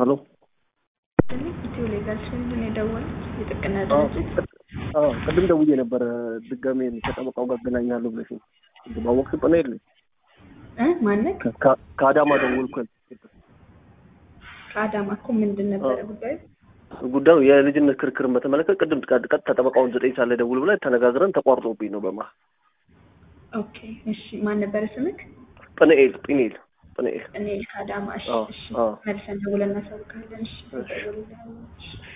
ሄሎ ኢትዮ ሌጋል ሽንድን የደወሉት የጥብቅና ድርጅት አዎ ቅድም ደውዬ ነበረ ድጋሜ ከጠበቃው ጋር አገናኛለሁ ብለሽኝ ባወቅሽ ጥና የለ እ ማነክ ከአዳማ ደወልኩ ከአዳማ እኮ ምንድን ነበረ ጉዳዩ? ጉዳዩ የልጅነት ክርክርን በተመለከተ ቅድም ቀጥታ ጠበቃውን ዘጠኝ ሰዓት ላይ ደውል ብላ ተነጋግረን ተቋርጦብኝ ነው በመሀል ኦኬ እሺ ማን ነበረ ስምክ? ጵንኤል ጵንኤል ጵንኤል እኔ ከአዳማ እሺ አዎ፣ እሺ አዎ። መልሰን ደውለን እናሳውቃለን እሺ ደውልልሃለሁ። እሺ